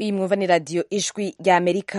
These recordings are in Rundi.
iyi mwumva ni radiyo ijwi rya amerika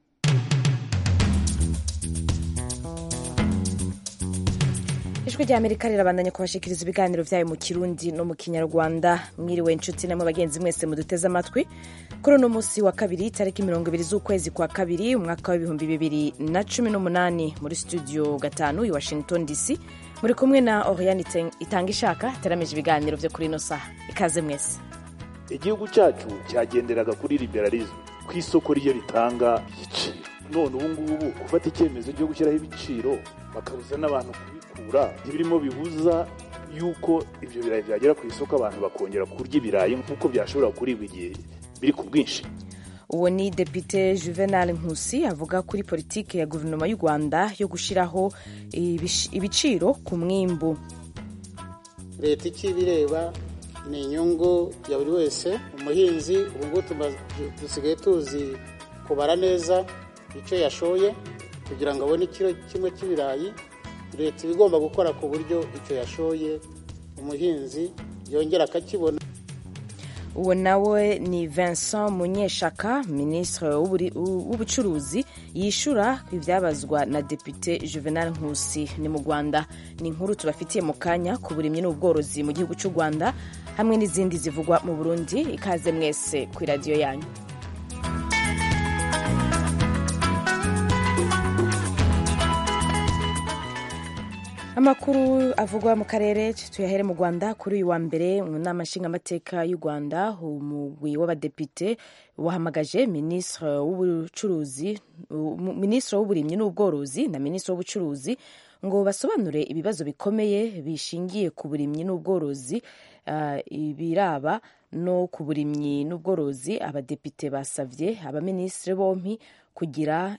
ijwi rya amerika rirabandanya kubashikiriza ibiganiro byayo mu kirundi no mu kinyarwanda mwiriwe inshuti namwe bagenzi mwese muduteze amatwi kuri uno munsi wa kabiri tariki mirongo ibiri z'ukwezi kwa kabiri umwaka w'ibihumbi bibiri na cumi n'umunani muri studio gatanu i washington dc muri kumwe na oriane itanga ishaka iteramije ibiganiro byo kuri ino saha ikaze mwese igihugu cyacu cyagenderaga kuri liberalism ku isoko ryo ritanga igiciro none ubu ngubu gufata icyemezo cyo gushyiraho ibiciro bakabuza n'abantu kubikura ntibirimo bibuza yuko ibyo birayi byagera ku isoko abantu bakongera kurya ibirayi nk'uko byashobora kuribwa igihe biri ku bwinshi uwo ni depite juvenal nkusi avuga kuri politiki ya guverinoma y'u rwanda yo gushyiraho ibiciro ku mwimbu leta icyo ibireba ni inyungu ya buri wese umuhinzi ubu ngubu dusigaye tuzi kubara neza icyo yashoye kugira ngo abone ikiro kimwe cy'ibirayi leta iba igomba gukora ku buryo icyo yashoye umuhinzi yongera akakibona uwo nawe ni vincent munyeshaka minisitiri w'ubucuruzi yishyura ibyabazwa na depite juvenal nkusi ni mu rwanda ni inkuru tubafitiye mu kanya ku burimyi n'ubworozi mu gihugu cy'u rwanda hamwe n'izindi zivugwa mu burundi ikaze mwese ku iradiyo yanyu amakuru avugwa mu karere tuyahere mu rwanda kuri uyu wa mbere mu nama nshingamateka y'u rwanda umugwi w'abadepite wahamagaje minisitiri w'ubucuruzi minisitiri w'uburimyi n'ubworozi na minisitiri w'ubucuruzi ngo basobanure ibibazo bikomeye bishingiye ku burimyi n'ubworozi ibiraba no ku burimyi n'ubworozi abadepite basabye abaminisitiri bompi kugira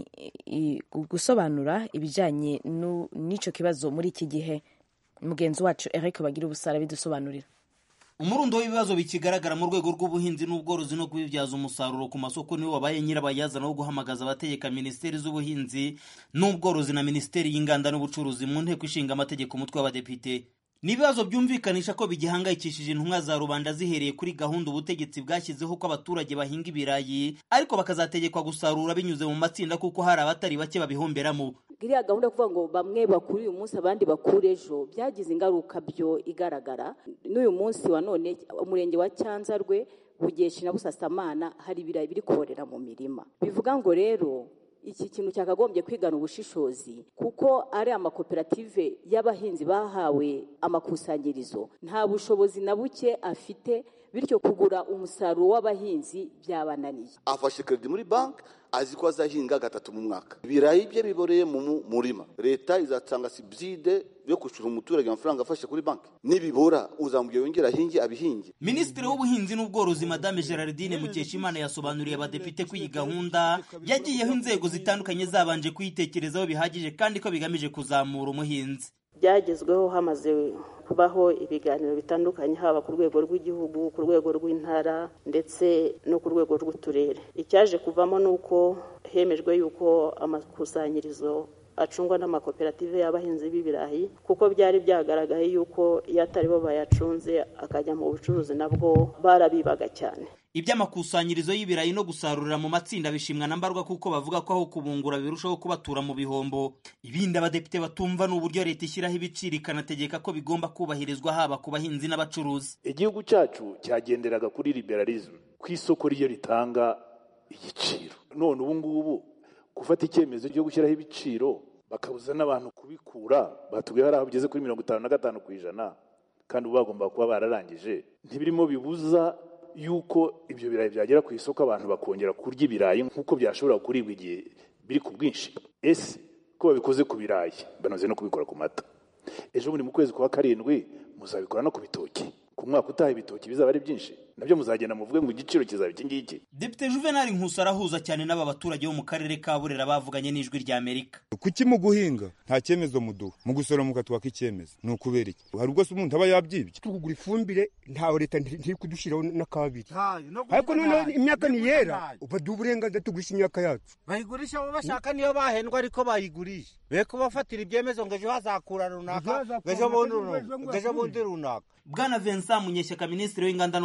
gusobanura ibijyanye n'icyo kibazo muri iki gihe mugenzi wacu Eric bagira ubusara bidusobanurira umurundo w'ibibazo bikigaragara mu rwego rw'ubuhinzi n'ubworozi no kubibyaza umusaruro ku masoko niwo wabaye nyirabayazana wo guhamagaza abategeka minisiteri z'ubuhinzi n'ubworozi na minisiteri y'inganda n'ubucuruzi mu nteko ishinga amategeko umutwe w'abadepite ni ibibazo byumvikanisha ko bigihangayikishije intumwa za rubanda zihereye kuri gahunda ubutegetsi bwashyizeho ko abaturage bahinga ibirayi ariko bakazategekwa gusarura binyuze mu matsinda kuko hari abatari bake babihomberamo iriya gahunda yo kuvuga ngo bamwe bakure uyu munsi abandi bakure ejo byagize ingaruka byo igaragara n'uyu munsi wa none umurenge wa cyanzarwe bugeshi na busasamana hari ibirayi biri korera mu mirima bivuga ngo rero iki kintu cyakagombye kwigana ubushishozi kuko ari amakoperative y'abahinzi bahawe amakusanyirizo nta bushobozi na buke afite bityo kugura umusaruro w'abahinzi byabananiye afashe kredi muri banki azi ko azahinga gatatu mu mwaka ibirayi bye biboreye mu murima leta izatanga sibside yo kwishyura umuturage amafaranga afashe kuri banki nibibora uzamubwira yongera ahinge abihinge minisitiri w'ubuhinzi n'ubworozi madame gerardine mukeshimana yasobanuriye abadepite ko iyi gahunda yagiyeho inzego zitandukanye zabanje kuyitekerezaho bihagije kandi ko bigamije kuzamura umuhinzi byagezweho hamaze kubaho ibiganiro bitandukanye haba ku rwego rw'igihugu ku rwego rw'intara ndetse no ku rwego rw'uturere icyaje kuvamo ni uko hemejwe yuko amakusanyirizo acungwa n'amakoperative y'abahinzi b'ibirayi kuko byari byagaragaye yuko iyo atari bo bayacunze akajya mu bucuruzi nabwo barabibaga cyane iby'amakusanyirizo y'ibirayi no gusarurira mu matsinda bishimwa na mbarwa kuko bavuga ko aho kubungura birushaho kubatura mu bihombo ibindi abadepite batumva ni uburyo leta ishyiraho ibiciro ikanategeka ko bigomba kubahirizwa haba ku bahinzi n'abacuruzi igihugu cyacu cyagenderaga kuri liberalism ku isoko ryo ritanga igiciro none ubu ngubu gufata icyemezo cyo gushyiraho ibiciro bakabuza n'abantu kubikura batubwiye hari aho bigeze kuri mirongo itanu na gatanu ku ijana kandi ubu bagomba kuba bararangije ntibirimo bibuza yuko ibyo birayi byagera ku isoko abantu bakongera kurya ibirayi nk'uko byashobora kuribwa igihe biri ku bwinshi ese ko babikoze ku birayi banoze no kubikora ku mata ejo bundi mu kwezi kwa karindwi muzabikora no ku bitoki ku mwaka utaha ibitoki bizaba ari byinshi nabyo muzagenda muvuge ngo igiciro kizaba iki ngiki depite juvenal nkusi arahuza cyane n'aba baturage bo mu karere ka burera bavuganye n'ijwi rya amerika kuki mu guhinga nta cyemezo muduha mu gusoroma mukatwaka icyemezo ni ukubera iki hari ubwo se umuntu aba yabyibye tugura ifumbire ntawe leta ntiri kudushyiraho n'akabiri ariko noneho imyaka niyera baduha uburenganzira tugurisha imyaka yacu bayigurisha abo bashaka niyo bahendwa ariko bayigurisha be kubafatira ibyemezo ngo ejo hazakura runaka ngo ejo bundi runaka bwana vincent munyeshyaka minisitiri w'inganda n'ubucuruzi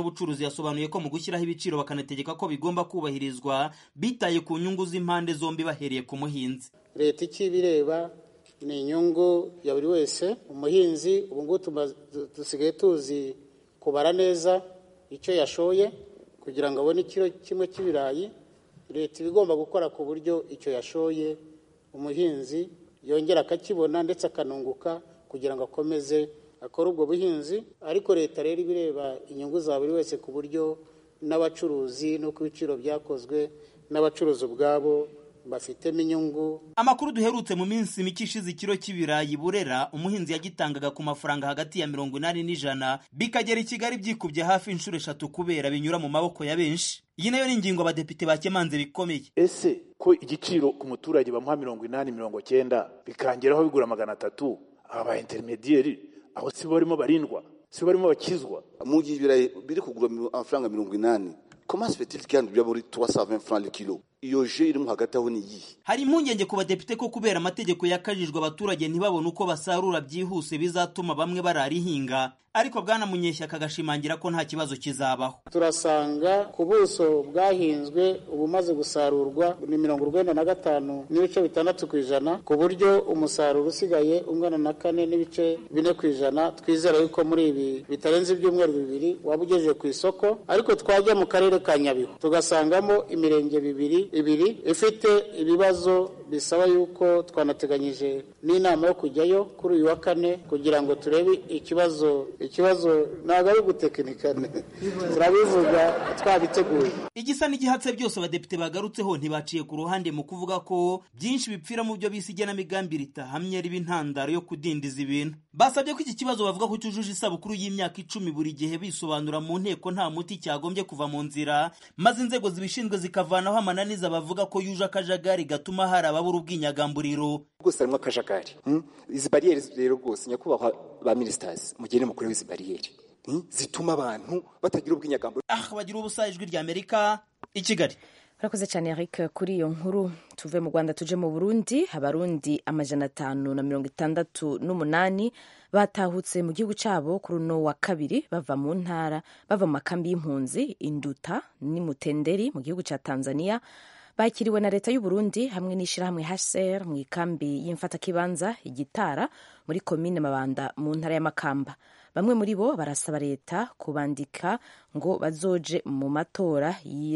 n'ubworozi yasobanuye ko mu gushyiraho ibiciro bakanategeka ko bigomba kubahirizwa bitaye ku nyungu z'impande zombi bahereye ku muhinzi leta icyo ibireba ni inyungu ya buri wese umuhinzi ubu ngubu dusigaye tuzi kubara neza icyo yashoye kugira ngo abone ikiro kimwe cy'ibirayi leta iba igomba gukora ku buryo icyo yashoye umuhinzi yongera akakibona ndetse akanunguka kugira ngo akomeze akore ubwo buhinzi ariko leta rero ibireba inyungu za buri wese ku buryo n'abacuruzi n'uko ibiciro byakozwe n'abacuruzi ubwabo bafitemo inyungu amakuru duherutse mu minsi mike ishize ikiro cy'ibirayi burera umuhinzi yagitangaga ku mafaranga hagati ya mirongo inani n'ijana bikagera i kigali byikubye hafi inshuro eshatu kubera binyura mu maboko ya benshi iyi nayo ni ingingo abadepite bakemanze bikomeye ese ko igiciro ku muturage bamuha mirongo inani mirongo cyenda bikangeraho bigura magana atatu aba ba interinediyeri aho si bo barimo barindwa si bo barimo bakizwa mu gihe ibirayi biri kugura amafaranga mirongo inani comment se fait-il qu'il y a muri 320 francs le kilo iyo je irimo hagati aho ni iyihe hari impungenge ku badepite ko kubera amategeko yakajijwe abaturage ntibabone uko basarura byihuse bizatuma bamwe barara ihinga ariko bwana munyeshyaka agashimangira ko nta kibazo kizabaho turasanga ku buso bwahinzwe ubumaze gusarurwa ni mirongo urwenda na gatanu n'ibice bitandatu ku ijana ku buryo umusaruro usigaye ungana na kane n'ibice bine ku ijana twizera yuko muri ibi bitarenze ibyumweru bibiri waba ugejeje ku isoko ariko twajya mu karere ka nyabihu tugasangamo imirenge bibiri ibiri ifite ibibazo bisaba yuko twanateganyije n'inama yo kujyayo kuri uyu wa kane kugira ngo turebe ikibazo ikibazo ntabwo ari gutekinikane turabivuga twabiteguye igisa n'igihatse byose abadepite bagarutseho ntibaciye ku ruhande mu kuvuga ko byinshi bipfira mu byo bise igenamigambi ritahamye riba intandaro yo kudindiza ibintu basabye ko iki kibazo bavuga ko cyujuje isabukuru y'imyaka icumi buri gihe bisobanura mu nteko nta muti cyagombye kuva mu nzira maze inzego zibishinzwe zikavanaho amananiza bavuga ko yuje akajagari gatuma hari ababura ubwinyagamburiro rwose harimo akajagari izi bariyeri rero rwose nyakubahwa ba minisitazi mugende mukuru w'izi bariyeri zituma abantu batagira ubwinyagamburiro ah bagira ubusa ijwi rya amerika i kigali urakoze cyane eric kuri iyo nkuru tuve mu rwanda tuje mu burundi abarundi amajana atanu na mirongo itandatu n'umunani batahutse mu gihugu cyabo kuri uno wa kabiri bava mu ntara bava mu makambi y'impunzi induta n'imutenderi mu gihugu cya tanzania bakiriwe na leta y'u Burundi hamwe n'ishyirahamwe HCR mu ikambi y'imfatakibanza igitara muri komine Mabanda mu ntara y'Amakamba bamwe muri bo barasaba leta kubandika ngo bazoje mu matora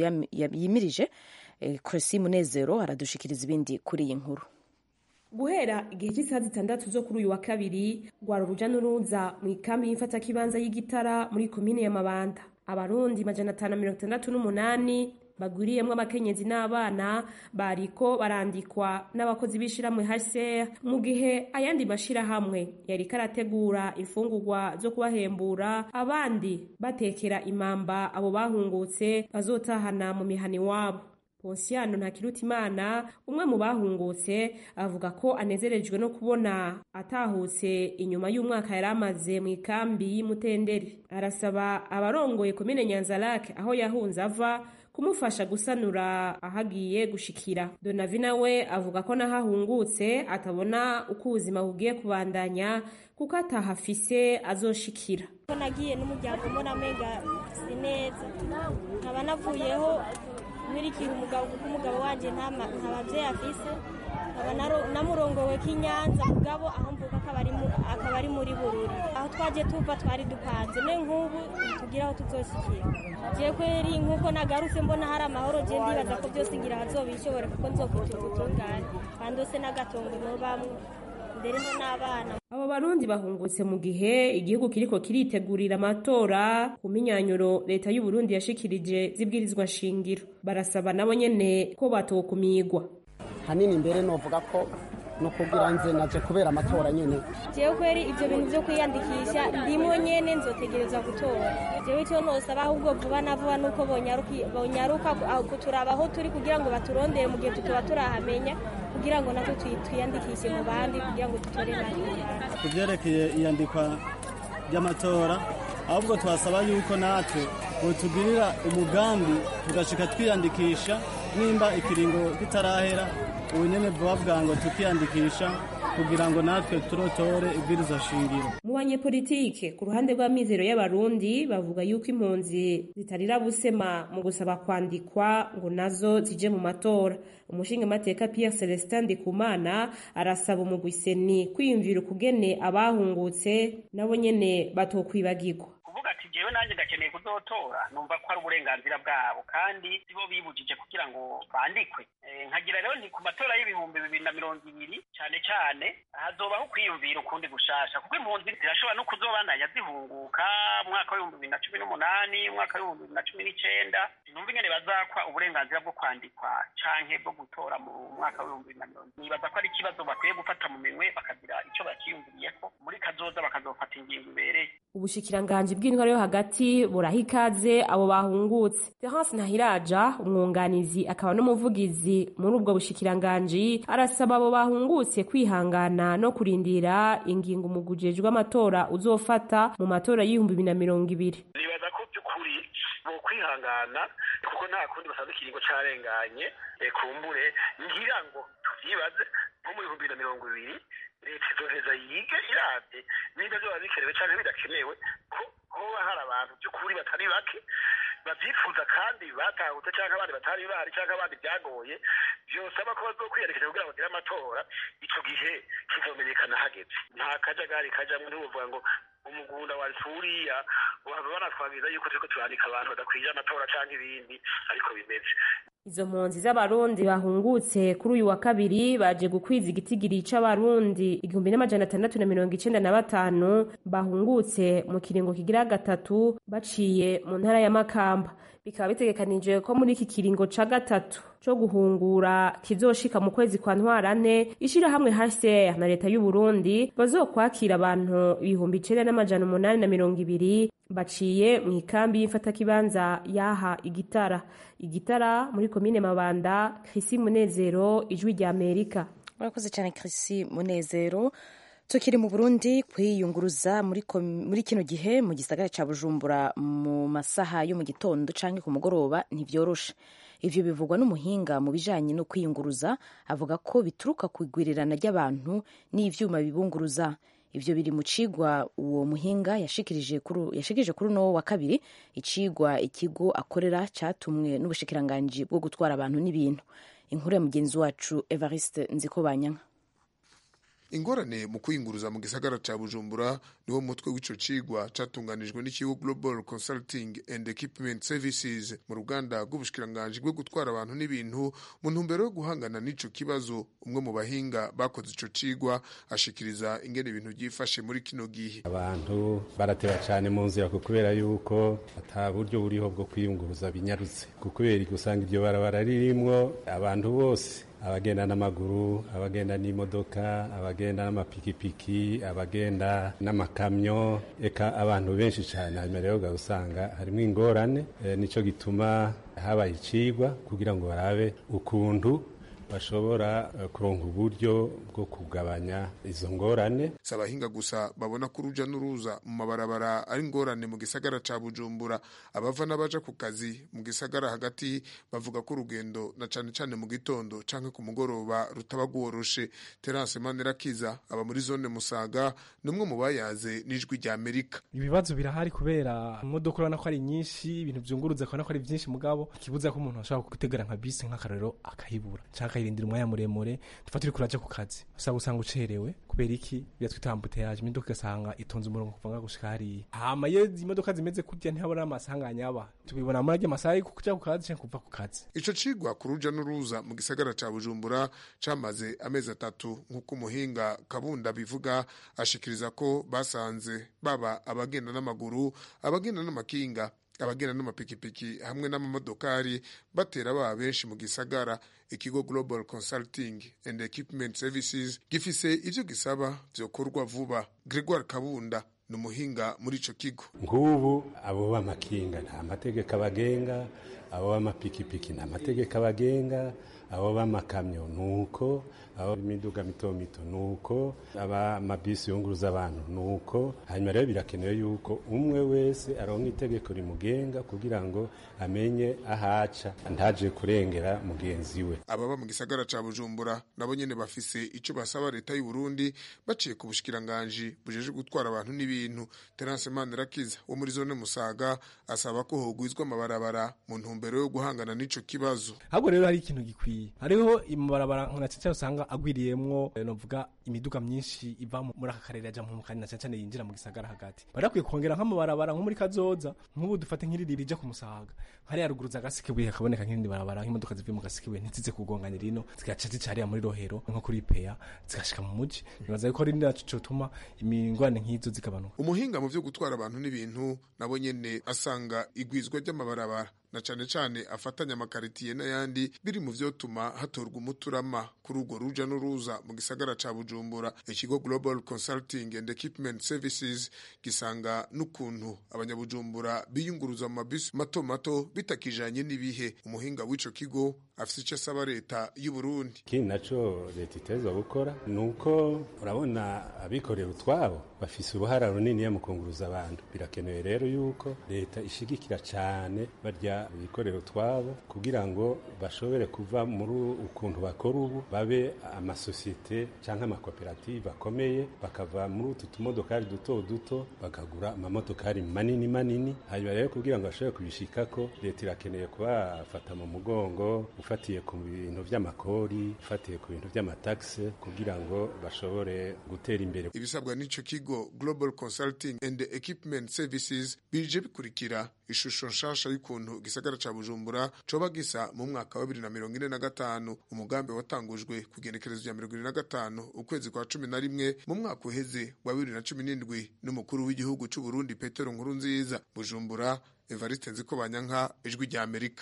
yimirije Cressy Munezero aradushikiriza ibindi kuri iyi nkuru guhera igihe cy'isaha zitandatu zo kuri uyu wa kabiri rwara uruja n'uruza mu ikambi y'imfatakibanza y'igitara muri komine ya Mabanda abarundi majana atanu mirongo itandatu n'umunani bagwiriyemo abakenyezi n'abana bariko barandikwa n'abakozi b'ishyirahamwe HCR mu gihe ayandi mashyirahamwe yari karategura imfungurwa zo kubahembura abandi batekera imamba abo bahungutse bazotahana mu mihani wabo Ponsiano Ntakirutimana umwe mu bahungutse avuga ko anezerejwe no kubona atahutse inyuma y'umwaka yari amaze mu ikambi y'Imutenderi arasaba abarongoye komine Nyanzarake aho yahunze ava kumufasha gusanura ahagiye gushikira donavina we avuga ko n'ahahungutse atabona uko ubuzima bugiye kubandanya kuko atahafise azoshikira ko nagiye n'umuryango mbona amenga si neza nkaba navuyeho nkurikiye umugabo kuko umugabo wanjye nta babyeyi afise nkaba namurongowe k'inyanza mugabo aho mvuka akaba ari muri bururi aho twagiye tuva twari dupanze ne nk'ubu tugira aho tuzoshikira je kweri nk'uko nagarutse mbona hari amahoro je ndibaza ko byose ngira hazobishobora kuko nzofite ubutungane bandose n'agatongo nobamwe ndereho n'abana abo barundi bahungutse mu gihe igihugu kiriko kiritegurira amatora ku minyanyuro leta y'u Burundi yashikirije zibwirizwa shingiro barasaba nabo nyene ko batokumigwa hanini mbere novuga ko no kugira nze naje kubera amatora nyene jewe kweri ivyo bintu vyo kwiyandikisha ndimo nyene nzotegereza gutora jewe icyo nosaba ahubwo vuba na vuba nuko bonyaruka kuturaba aho turi kugira ngo baturondere mu gihe tutoba turahamenya kugira ngo natwe twiyandikishe mu bandi kugira ngo dutore natwe ku byerekeye iyandikwa ry'amatora ahubwo twasaba yuko natwe botugirira umugambi tugashika twiyandikisha nimba ikiringo kitarahera ubu nyene bavuga ngo tukiyandikisha kugira ngo natwe turotore ibwiriza shingiro mu banyepolitike ku ruhande rw'amizero y'abarundi bavuga yuko impunzi zitarira busema mu gusaba kwandikwa ngo nazo zije mu matora umushingamateka Pierre Celestin Ndikumana arasaba umugwiseni kwiyumvira ukugene abahungutse nabo nyene batokwibagirwa kuvuga ati jewe nanjye ndakeneye kuzotora numva ko ari uburenganzira bwabo kandi sibo bibujije kugira ngo bandikwe nkagira rero nti ku matora y'ibihumbi bibiri na mirongo ibiri cyane cyane hazobaho kwiyumvira ukundi gushasha kuko impunzi zirashobora no kuzobandanya zihunguka umwaka w'ibihumbi bibiri na cumi n'umunani umwaka w'ibihumbi bibiri na cumi n'icenda sinumva ingene bazakwa uburenganzira bwo kwandikwa canke bwo gutora mu mwaka w'ibihumbi bibiri na mirongo nibaza ko ari ikibazo bakwiye gufata mu minwe bakagira ico bakiyumviriyeko muri kazoza bakazofata ingingo ibereye ubushikiranganji bw'intwaro yo hagati buraha ikaze abo bahungutse terence ntahiraja umwunganizi akaba n'umuvugizi muri ubwo bushikiranganji arasaba abo bahungutse kwihangana no kurindira ingingo umugujejwe w'amatora uzofata mu matora y'ibihumbi bibiri na mirongo ibiri nibaza ko by'ukuri bo kwihangana kuko nta kundi basanze ikiringo carenganye kumbure ngira ngo tuvyibaze nko mu bihumbi bibiri na mirongo ibiri leta izoheza yige iravye niba vyoba bikenewe canke bidakenewe ko hoba hari abantu by'ukuri batari bake bavyifuza kandi batahutse canke abandi batari bahari canke abandi vyagoye vyosaba ko bazokwiyandikisha kugira bagire amatora ico gihe kizomenyekana hageze nta kajagari kajamwo ntiwovuga ngo umugunda wa suriya waba banatwabwiza yuko turiko turandika abantu badakwije amatora canke ibindi ariko bimeze izo mpunzi z'abarundi bahungutse kuri uyu wa kabiri baje gukwiza igitigiri c'abarundi igihumbi n'amajana atandatu na mirongo icenda na batanu bahungutse mu kiringo kigira gatatu baciye mu ntara ya makamba bikaba bitegekanijwe ko muri iki kiringo ca gatatu co guhungura kizoshika mu kwezi kwa ntwarante ishirahamwe HCR na leta y'u Burundi bazokwakira abantu ibihumbi icenda n'amajana umunani na mirongo ibiri baciye mu ikambi y'imfatakibanza yaha igitara igitara muri komine mabanda Chrissy Munezero ijwi rya Amerika murakoze cyane Chrissy Munezero tukiri mu Burundi kwiyunguruza muri, muri kino gihe mu gisagara ca Bujumbura mu masaha yo mu gitondo canke ku mugoroba ntivyoroshe ivyo bivugwa n'umuhinga mu bijanye no kwiyunguruza avuga ko bituruka ku igwirirana ry'abantu n'ivyuma bibunguruza ivyo biri mu cigwa uwo muhinga yashikirije kuri uno wa kabiri icigwa ikigo akorera catumwe n'ubushikiranganji bwo gutwara abantu n'ibintu inkuru ya mugenzi wacu Evariste Nzikobanyanka ingorane mu kwiyunguruza mu gisagara ca bujumbura niwo mutwe w'ico cigwa catunganijwe n'ikigo global consulting and equipment services mu ruganda rw'ubushikiranganji bwo gutwara abantu n'ibintu mu ntumbero yo guhangana n'ico kibazo umwe mu bahinga bakoze ico cigwa ashikiriza ingene ibintu byifashe muri kino gihe abantu barateba cyane mu nzira kubera yuko ata buryo buriho bwo kwiyunguruza binyarutse kubera usanga iryo barabara ririmwo abantu bose abagenda n'amaguru abagenda n'imodoka abagenda n'amapikipiki abagenda n'amakamyo eka abantu benshi cyane hanyuma rero usanga harimo ingorane e, nicyo gituma habaye icigwa kugira ngo barabe ukuntu bashobora kuronka uburyo bwo kugabanya izo ngorane si abahinga gusa babona ko uruja n'uruza mu mabarabara ari ingorane mu gisagara ca bujumbura abava n'abaja ku kazi mu gisagara hagati bavuga ko urugendo na cane cane mu gitondo canke ku mugoroba rutaba rworoshe terance manirakiza aba muri zone musaga ni umwe mu bayaze n'ijwi rya amerika ibibazo birahari kubera imodoka urabona ko ari nyinshi ibintu vyunguruza ukabona ko ari vyinshi mugabo ikibuza ko umuntu ashobora gutegera nka bisi nk'akarorero akayibura canke akayirindira umwanya muremure tufa turi kuraja ku kazi usanga usanga ucerewe kubera iki biya twita ambuteyaje imodoka igasanga itonze umurongo kuva nga gushika hariya hama iyo imodoka zimeze kurya ntihabona amasanganya aba tubibona muri arya masaha yo kuja ku kazi canke kuva ku kazi ico cigwa ku ruja n'uruza mu gisagara ca bujumbura camaze amezi atatu nk'uko umuhinga kabunda bivuga ashikiriza ko basanze baba abagenda n'amaguru abagenda n'amakinga abagenda n'amapikipiki hamwe n'amamodokari batera baba benshi mu gisagara ikigo global consulting and equipment services gifise ivyo gisaba vyokorwa vuba gregoire kabunda ni umuhinga muri ico kigo nk'ubu abo b'amakinga nta mategeko abagenga abo b'amapikipiki nta mategeko abagenga abo b'amakamyo nuko abo b'imiduga mito mito nuko aba mabisi yunguruza abantu nuko hanyuma rero birakenewe yuko umwe wese aronka itegeko rimugenga kugira ngo amenye ahaca ntaje kurengera mugenzi we ababa mu gisagara ca bujumbura nabo nyene bafise ico basaba leta y'u Burundi baciye ku bushikiranganji bujeje gutwara abantu n'ibintu Terence Manirakiza wo muri zone Musaga asaba ko hogwizwa amabarabara mu ntumbero yo guhangana n'ico kibazo ahubwo rero hari ikintu gikwiye hariho imabarabara nka cyane usanga agwiriyemwo novuga imiduga myinshi iva muri aka karere yaja mu kanya cyane cyane yinjira mu gisagara hagati barakwiye kongera nk'amabarabara nko muri kazoza nk'ubu dufate nk'iriri rija ku musaga hariya ruguru za gasikebuye hakaboneka nk'irindi barabara nk'imodoka zivuye mu gasikebuye ntizize kugongana rino zigaca zica hariya muri rohero nko kuri peya zigashika mu muji nibaza ko ari naco cotuma imingwane nk'izo zigabanuka umuhinga mu vyo gutwara abantu n'ibintu nabo nyene asanga igwizwa ry'amabarabara na cane cane afatanya amakaritiye n'ayandi biri mu vyotuma hatorwa umuturama kuri urwo ruja n'uruza mu gisagara ca Bujumbura ikigo Global Consulting and Equipment Services gisanga n'ukuntu abanyabujumbura biyunguruza mu mabisi mato mato bitakijanye n'ibihe umuhinga w'ico kigo afise ico asaba leta y'u Burundi ikindi naco leta itezwa gukora nuko urabona abikorera utwabo bafise uruhara runini mu kunguruza abantu birakenewe rero yuko leta ishigikira cane barya bikorera utwabo kugira ngo bashobore kuva muri ukuntu bakora ubu babe amasosiyete cyangwa amakoperative akomeye bakava muri utu tumodokari duto duto bakagura amamodokari manini manini hanyuma rero kugira ngo bashobore kubishikako leta irakeneye kubafata mu mugongo ufatiye ku bintu vy'amakori ufatiye ku bintu vy'amatagisi kugira ngo bashobore gutera imbere ibisabwa n'ico kigo Global Consulting and Equipment Services bije bikurikira ishusho nshasha y'ukuntu gisagara ca Bujumbura coba gisa mu mwaka wa 2045 umugambi watangujwe ku genekerezo rya 2025 ukwezi kwa 11 mu mwaka uheze wa 2017 n'umukuru w'igihugu c'u Burundi Petero Nkurunziza Bujumbura Evariste Nzikobanyanka ijwi rya Amerika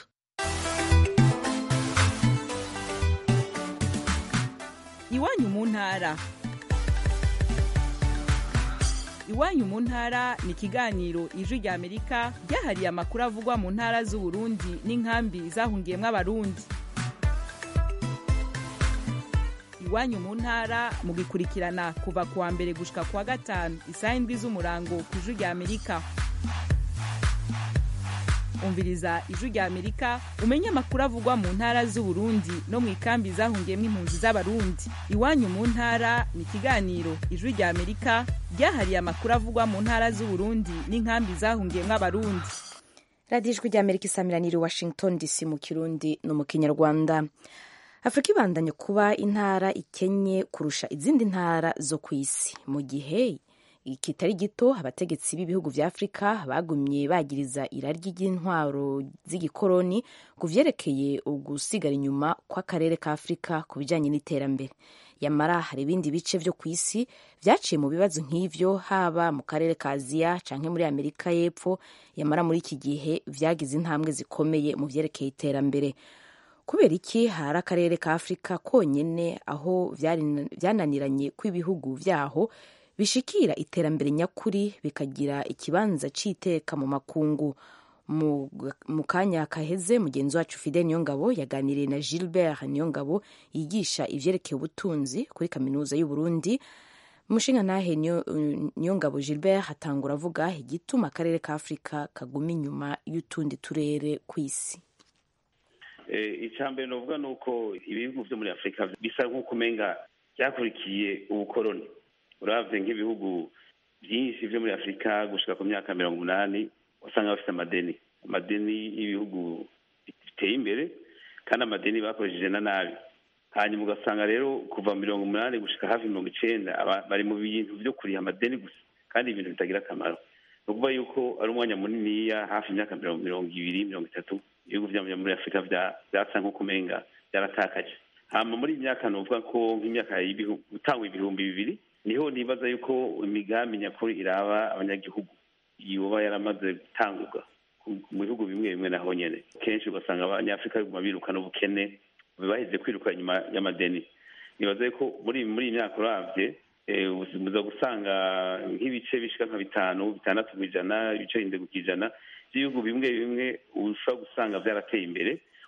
iwanyu mu ntara iwanyu mu ntara ni ikiganiro ijwi rya amerika ryahariye amakuru avugwa mu ntara z'uburundi n'inkambi zahungiyemo abarundi iwanyu mu ntara mugikurikirana kuva ku wa mbere gushika ku wa gatanu isaha indwi z'umurango ku ijwi rya amerika umviriza ijwi rya amerika umenye amakuru avugwa mu ntara z'uburundi no mu ikambi zahungiyemo impunzi z'abarundi iwanyu mu ntara ni ikiganiro ijwi rya amerika ryahariye amakuru avugwa mu ntara z'uburundi n'inkambi zahungiyemo abarundi radiyo ijwi rya amerika isamiraniye washington dc mu kirundi no mu kinyarwanda afurika ibandanye kuba intara ikenye kurusha izindi ntara zo ku isi mu gihe kitari gito abategetsi b'ibihugu vya afurika bagumye bagiriza irari ry'intwaro z'igikoroni ku vyerekeye ugusigara inyuma kw'akarere ka afurika ku bijanye n'iterambere yamara hari ibindi bice vyo ku isi vyaciye mu bibazo nk'ivyo haba mu karere ka aziya canke muri amerika y'epfo yamara muri iki gihe vyagize intambwe zikomeye mu vyerekeye iterambere kubera iki hari akarere ka afurika konyene aho vyananiranye kw'ibihugu vyaho bishikira iterambere nyakuri bikagira ikibanza c'iteka mu makungu mu kanya kaheze mugenzi wacu fide niyongabo yaganiriye na gilbert niyongabo yigisha ivyerekeye ubutunzi kuri kaminuza y'uburundi umushinga nahe niyongabo gilbert hatangura avuga igituma akarere ka afurika kaguma inyuma y'utundi turere kw'isi icambere novuga ni uko ibihugu vyo muri afurika bisa nk'uko umenga vyakurikiye ubukoroni uravye nk'ibihugu vyinshi vyo muri afurika gushika ku myaka mirongo umunani wasanga bafite amadeni amadeni y'ibihugu biteye imbere kandi amadeni bakoresheje na nabi hanyuma ugasanga rero kuva mirongo umunani gushika hafi mirongo icenda bari mu bintu vyo kuriha amadeni gusa kandi ibintu bitagira akamaro ni ukuvuga yuko ari umwanya muniniya hafi imyaka mirongo ibiri mirongo itatu ibihugu vyo muri afurika vyasa nk'uko umenga vyaratakaje hama muri iyi myaka novuga ko nk'imyaka gutangwa ibihumbi bibiri niho nibaza yuko imigambi nyakuri iraba abanyagihugu yoba yaramaze gutangurwa mu bihugu bimwe bimwe naho nyene kenshi ugasanga abanyafurika biguma birukana ubukene baheze kwiruka inyuma y'amadeni nibaza yuko muri muri iyi myaka uravye muza gusanga nk'ibice bishika nka bitanu bitandatu kw'ijana ibice indwi kw'ijana by'ibihugu bimwe bimwe ushobora gusanga vyarateye imbere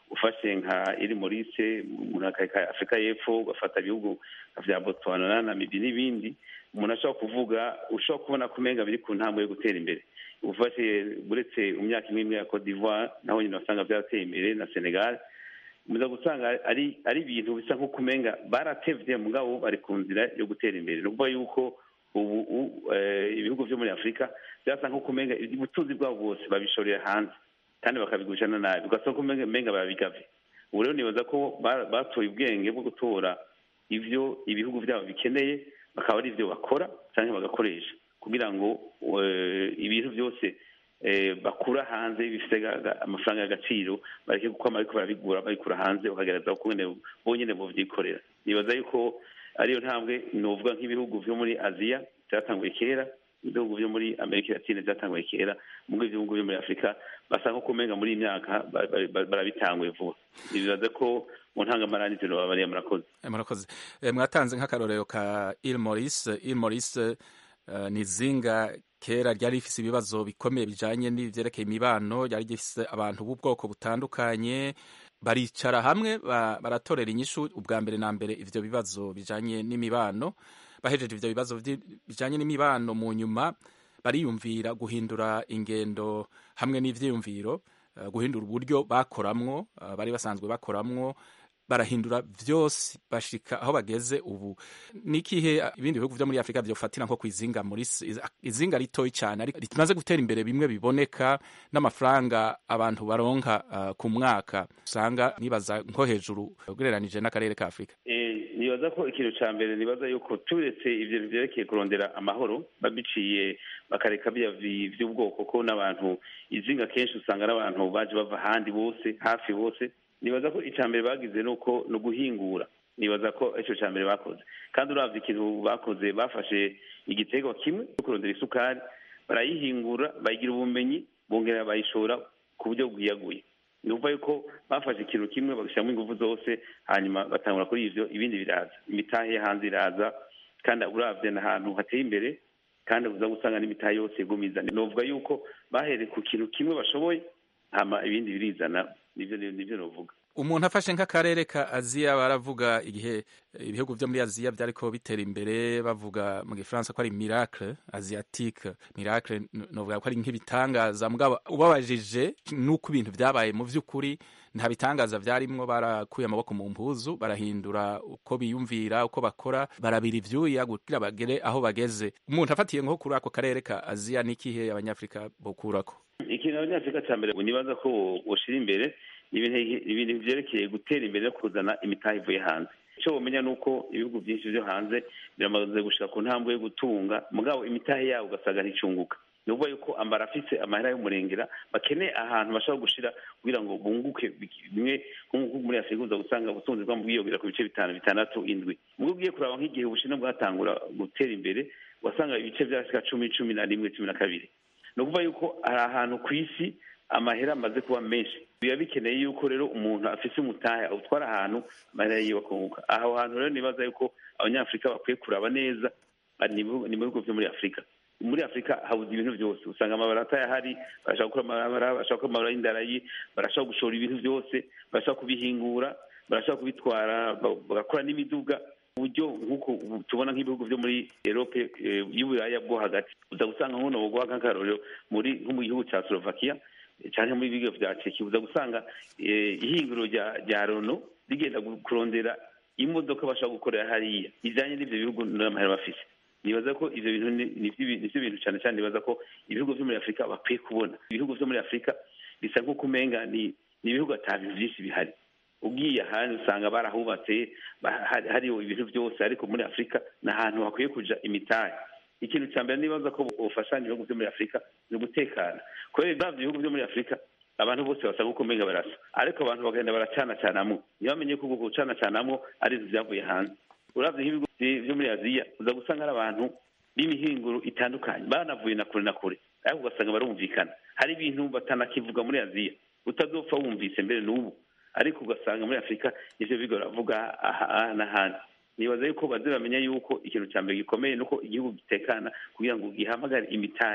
ufashe nka iri morise umuntu akareka afurika y'epfo ugafata ibihugu vya botswana na namibia n'ibindi umuntu ashobora kuvuga ushobora kubona ko umenga biri ku ntambwe yo gutera imbere ufashe uretse mu myaka imwe imwe ya cote d'ivoire naho nyine wasanga byarateye imbere na senegal muza gusanga ari ari ibintu bisa nko kumenga baratevye mugabo bari ku nzira yo gutera imbere ni ukuvuga yuko ubu u- eh, ibihugu vyo muri afurika byasa nko kumenga ubutunzi bwabo bwose babishorera hanze kandi bakabigurishana nabi ugasanga ko umenga umenga barabigavye ubu rero nibaza ko ba- batoye ubwenge bwo gutora ivyo ibihugu vyabo bikeneye bakaba ari ivyo bakora cyangwa bagakoresha kugira ngo eh, ibintu byose eh, bakura hanze bifite ga- ga- amafaranga y'agaciro bareke kuko ariko barabigura babikura hanze bakagerageza uko nyene bonyene bovyikorera nibaza yuko ariyo ntambwe novuga nk'ibihugu vyo muri aziya byatanguye kera ibihugu vyo muri amerika latine byatanguye kera mugo ibihugu vyo muri afurika basa nko kumenga muri iyi myaka ba- ba- ba- barabitanguye vuba nibaza ko mu ntangamarani ivyo bariya murakoze Eh, murakoze Eh, mwatanze nk'akarorero ka il maurice il maurice eh, ni izinga kera ryari rifise ibibazo bikomeye bijanye n'ivyerekeye imibano ryari rifise abantu b'ubwoko butandukanye baricara hamwe ba- baratorera inyishu ubwa mbere na mbere ivyo bibazo bijanye n'imibano bahejeje ivyo bibazo vyi- bijanye n'imibano mu nyuma bariyumvira guhindura ingendo hamwe n'ivyiyumviro eh, guhindura uburyo bakoramwo eh, bari basanzwe bakoramwo barahindura vyose bashika aho bageze ubu nikihe ibindi bihugu vyo muri afurika vyofatira nko kwizinga muri s- izinga ritoyi cyane ariko rimaze gutera imbere bimwe biboneka n'amafaranga abantu baronka uh, ku mwaka usanga nibaza nko hejuru ugereranije n'akarere ka afurika Eh, nibaza ko ikintu ca mbere nibaza yuko turetse ivyo vyerekeye kurondera amahoro babiciye bakareka bya vi- vy'ubwoko ko n'abantu izinga kenshi usanga n'abantu baje bava ahandi bose hafi bose nibaza ko ica mbere bagize nuko ni uguhingura nibaza ko ico ca mbere bakoze kandi uravye ikintu bakoze bafashe igiterwa kimwe cyo kurondera isukari barayihingura bayigira ubumenyi bongera bayishora ku buryo bwiyaguye ni ukuvuga yuko bafashe ikintu kimwe bagashyiramo ingufu zose hanyuma batangura kuri ivyo ibindi biraza imitahe yo hanze iraza kandi uravye n'ahantu hateye imbere kandi uza gusanga n'imitahe yose igumiza novuga yuko bahereye ku kintu kimwe bashoboye hama ibindi birizana nivyo nivyo novuga umuntu afashe nk'akarere ka aziya baravuga igihe eh, ibihugu vyo muri aziya vyariko bitera imbere bavuga mu gifaransa ko ari miracle asiatique miracle n- novuga ko ari nk'ibitangaza mugabo ubabajije nuko ibintu vyabaye mu vy'ukuri nta bitangaza vyarimwo barakuye amaboko mu mpuzu barahindura uko biyumvira uko bakora barabira ivyuya kugira bagere aho bageze umuntu afatiye nko kuri ako karere ka aziya n'ikihe abanyafrika bokurako ikintu abanyafurika cya mbere nibaza ko boshira imbere ni ibintu- ibintu vyerekeye gutera imbere no kuzana imitahe ivuye hanze icyo womenya ni uko ibihugu byinshi vyo hanze biramaze gushika ku ntambwe yo gutunga mugabo imitahe yabo ugasanga nticunguka ni ukuvuga yuko ambara afise amahera y'umurengera bakeneye ahantu bashobora gushira kugira ngo bunguke biki- bimwe nk'uko muri afurika uza gusanga ubutunzi bwabo bwiyongera ku bice bitanu bitandatu indwi mubwo ugiye kuraba nk'igihe ubushinwa bwatangura gutera imbere wasanga ibice vyashika cumi cumi na rimwe cumi na kabiri ni ukuvuga yuko hari ahantu ku isi amahera amaze kuba menshi biba bikeneye yuko rero umuntu afise umutahe awutwara ahantu amahera yiwe akunguka aho hantu rero nibaza yuko abanyafurika bakwiye kuraba neza ari ni ibihugu- ni mu bihugu vyo muri afurika muri afurika habuze ibintu byose usanga amabara atayahari barashaka gukora amabara barashaka gukora amabara y'indarayi barashaka gushora ibintu byose barashaka kubihingura barashaka kubitwara ba- bagakora n'imiduga uburyo nk'uko ubu tubona nk'ibihugu vyo muri erope eh, y'uburaya bwo hagati uza gusanga nk'uno boguha nk'akarorero muri nko mu gihugu ca slovakia eh, canke muri bigo vya ceki uza gusanga eh, ihinguro rya rya rono rigenda gu- kurondera imodoka bashaka gukorera hariya ijanye n'ivyo bihugu n'amahera bafise nibaza ko ivyo bintu ni- ni vyo- ni vyo bintu cane cane nibaza ko ibihugu vyo muri afurika bakwiye kubona ibihugu vyo muri afurika bisa nk'uko umenga ni ni ibihugu ata bintu vyinshi bihari ugiye ahandi usanga barahubatse ba- hari- hariho ibintu byose ariko muri afurika ni ahantu hakwiye kuja imitahe ikintu cya mbere nibaza ko bufashanya ibihugu vyo muri afurika ni ugutekana kubera bavyo ibihugu vyo muri afurika abantu bose basa nk'uko umenga barasa ariko abantu bagenda baracanacanamwo ntibamenye ko uko gucanacanamwo ari inzu vyavuye hanze uravye nk'ibihugu vy- vyo muri aziya uza gusanga ari abantu b'imihinguro itandukanye banavuye na kure na kure ariko ugasanga barumvikana hari ibintu batanakivuga muri aziya utazopfa wumvise mbere n'ubu ariko ugasanga muri afurika ivyo bigo baravuga aha n'ahandi nibaza yuko baze bamenya yuko ikintu cya mbere gikomeye nuko igihugu gitekana kugira ngo gihamagare imitahe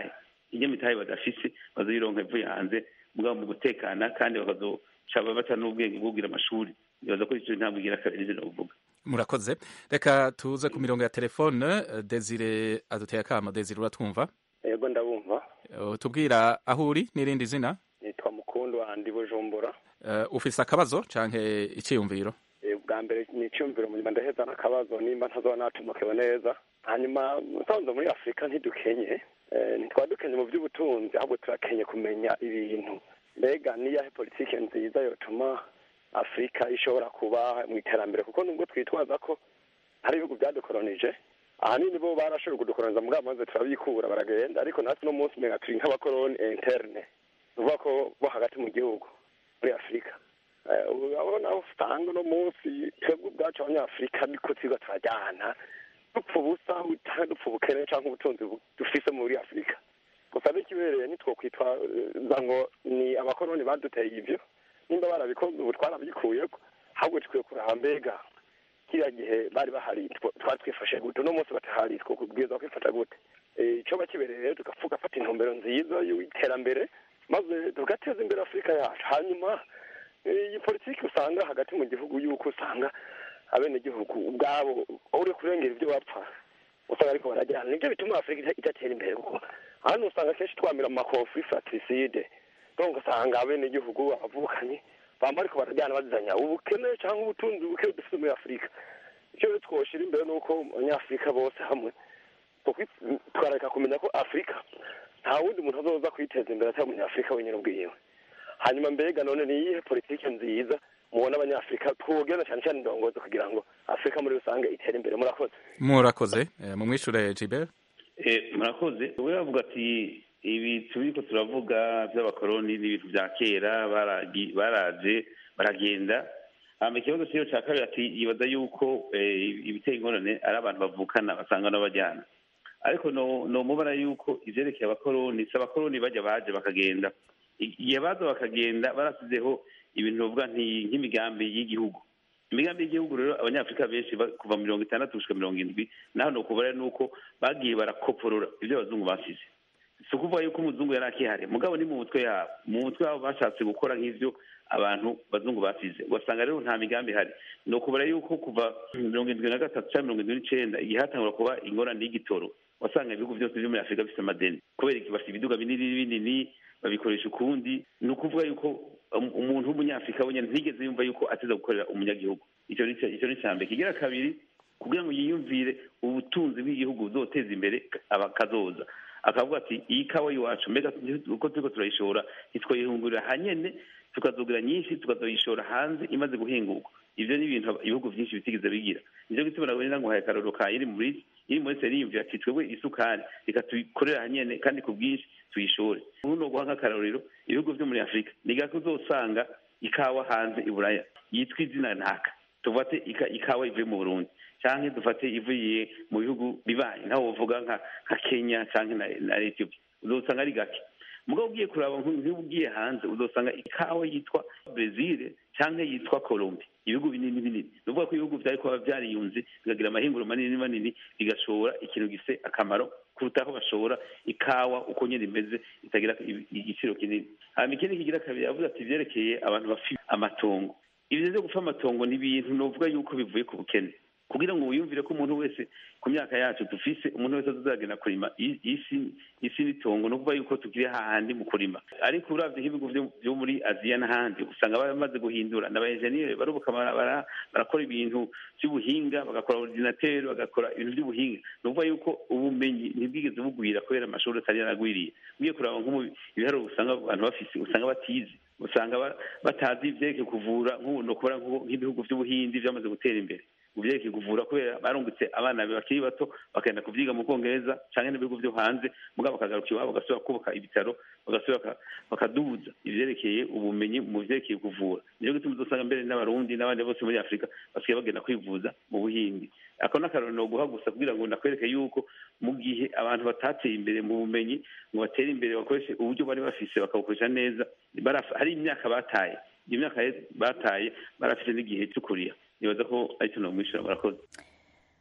inyamitahe badafise bazoyironka ivuye hanze mugabo mu gutekana kandi bakazoca baca n'ubwenge bwo kugira amashuri nibaza ko ico ntabwo igira kabiri ivyo novuga murakoze reka tuze ku mirongo ya telefone eh, desire aduteye akama desire uratwumva yego ndabumva Eh, tubwira aho uri n'irindi zina nitwa mukundu wandi bujumbura Eh, ufise akabazo canke iciyumviro Eh, bwa mbere ni icyumviro munyuma ndaheza n'akabazo nimba ntazoba natumokewe neza hanyuma musanze muri afurika ntidukenye Eh, ntitwaba dukenye mu by'ubutunzi ahubwo turakenye kumenya ibintu mbega niyahe politiki nziza yotuma afurika ishobora kuba mu iterambere kuko nubwo twitwaza ko hari ibihugu byadukolonije ahanini bo barashoboye kudukoloniza mugabo maze turabikura baragenda ariko natwe uno munsi umenga turi nk'abakoloni interne uvuga ko bo hagati mu gihugu muri afurika Eh, ubu urabona aho usanga uno munsi twebwe ubwacu abanyafurika niko twiga turajyana dupfa ubusa cyangwa dupfa ubukene cyangwa ubutunzi bu- dufise muri afurika gusa n'ikibereye ntitwokwitwaza ngo ni abakoloni baduteye ibyo nimba barabikoze ubu twarabyikuyeko ahubwo tukwiye kuraba mbega kiriya gihe bari bahari twa- twari twifashe gute uno munsi batahari twokubwiza kwifata gute Eh, ico bakibereye rero tugafuka fata intumbero nziza y'iterambere maze tugateza imbere afurika yacu hanyuma eh, iyi politiki usanga hagati mu gihugu yuko usanga abenegihugu ubwabo uri kurengera ibyo bapfa usanga ariko barajyana nibyo bituma afurika ita- idatera imbere kuko hano usanga kenshi twamira mu makonfuri fratricide donc usanga abenegihugu abavukanyi bamba ariko barajyana bazizanya ubukene cyangwa ubutunzi buke dufite muri afurika icyo rero twoshira imbere ni uko abanyafurika bose hamwe tukwi- tukareka kumenya ko afurika nta wundi muntu azoza kwiteza imbere atari umunyafurika wenyine ubwiwe hanyuma mbega none ni iyihe politiki nziza mubona abanyafurika twogena cyane cyane indongozi kugira ngo afurika muri rusange itere imbere murakoze murakoze Eh, mumwishure Gilbert Eh, murakoze we bavuga ati ibi turiko turavuga by'abakoroni n'ibintu bya kera baragi- baraje baragenda hama ikibazo cyiyo cya kabiri ati yibaza yuko eh, ibiteye ingorane ari abantu bavukana basanga n'abajyana ariko no no mubara yuko ivyerekeye abakoroni si abakoroni bajya baje bakagenda igihe baza bakagenda barasizeho ibintu bavuga nti- nk'imigambi y'igihugu imigambi y'igihugu rero abanyafurika benshi ba- kuva mirongo itandatu gushika mirongo indwi naho nokubara nuko bagiye barakoporora ibyo abazungu basize si ukuvuga yuko umuzungu yari akihari mugabo ni mu mutwe yabo mu mutwe wabo bashatse gukora nk'ivyo abantu bazungu basize ugasanga rero nta migambi ihari ni ukubara yuko kuva mirongo indwi na gatatu cyangwa mirongo indwi n'icenda igihe hatangura kuba ingorane y'igitoro wasanga ibihugu byose byo muri afurika bifite amadeni kubera iki bafite ibiduga binini binini babikoresha ukundi ni ukuvuga yuko um- umuntu w'umunyafurika wenyine ntigeze yumva yuko ateza gukorera umunyagihugu icyo ni icyo ni icya mbere kigira kabiri kugira ngo yiyumvire ubutunzi bw'igihugu buzoteza imbere abakazoza akavuga ati iyi kawa y'iwacu mbega uko turiko turayishora ntitwayihungurira hanyene tukazogira nyinshi tukazoyishora hanze imaze guhingurwa ivyo ni ibintu ibihugu vyinshi bitigeze bigira nico gituma nabona ngo haye akarorero ka iri muri iri muri seri yiyumvira ati twebwe isukari reka tuyikorera hanyene kandi ku bwinshi tuyishore ubu ni uguha nk'akarorero ibihugu vyo muri afurika ni gake uzosanga ikawa hanze i buraya yitwa izina ntaka tufate ika- ikawa ivuye mu burundi canke dufate ivuye mu bihugu bibaye nkaho wovuga nka nka kenya canke na, na ethiopia uzosanga ari gake mugabo ugiye kuraba nk- nk'iyo ugiye hanze uzosanga ikawa yitwa brezil canke yitwa colombi ibihugu binini binini ni ukuvuga ko ibihugu vyari kuba vyariyunze bikagira amahinguro manini manini bigashora ikintu gifise akamaro kuruta aho bashora ikawa uko nyene imeze itagira i- igiciro kinini hanyuma ikindi kigira kabiri yavuze ati vyerekeye abantu bafite amatongo ibyo byo gupfa amatongo ni ibintu novuga yuko bivuye ku bukene kugira ngo wiyumvire ko umuntu wese ku myaka yacu dufise umuntu wese azagenda kurima i- isi isi n'itongo ni ukuvuga yuko tukiri hahandi mu kurima ariko uravye nk'ibihugu vyo- vyo muri aziya n'ahandi usanga bamaze guhindura n'abaenjeniyeri barubuka bara- bara- barakora ibintu by'ubuhinga bagakora ordinateur bagakora ibintu by'ubuhinga ni ukuvuga yuko ubumenyi ntibwigeze bugwira kubera amashuri atari yaragwiriye ugiye kuraba nko mu ibiharuro usanga abantu bafise usanga batize usanga ba- batazi ivyerekeye kuvura nk'ubu ni ukubara nk'ubu- nk'ibihugu vy'ubuhindi vyamaze gutera imbere mu vyerekeye kuvura kubera barungutse abana bakiri bato bakagenda kuvyiga mu bwongereza canke n'ibihugu vyo hanze mugabo bakagaruka iwabo bagasubira kubaka ibitaro bagasubira baka- bakaduza ivyerekeye ubumenyi mu vyerekeye kuvura nico gituma uzosanga mbere n'abarundi n'abandi bose muri afurika basigaye bagenda kwivuza mu buhindi ako n'akarorero noguha gusa kugira ngo nakwereke yuko mu gihe abantu batateye imbere mu bumenyi ngo batere imbere bakoreshe uburyo bari bafise bakabukoresha neza baraf- hari imyaka bataye iyo myaka bataye barafite n'igihe cyo kurira nibaza ko aricyo nomwishyura murakoze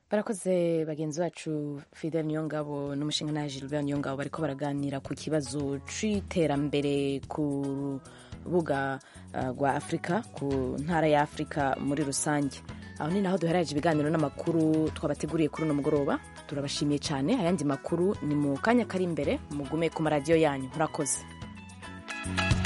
barakoze bagenzi bacu fidel niyongabo n'umushinga na gilbert niyongabo bariko baraganira ku kibazo c'iterambere ku rubuga uh, rwa afurika ku ntara ya afurika muri rusange aho ni naho duheraje ibiganiro n'amakuru twabateguriye kuri uno mugoroba turabashimiye cyane ayandi makuru ni mu kanya kari imbere mugume ku maradiyo yanyu murakoze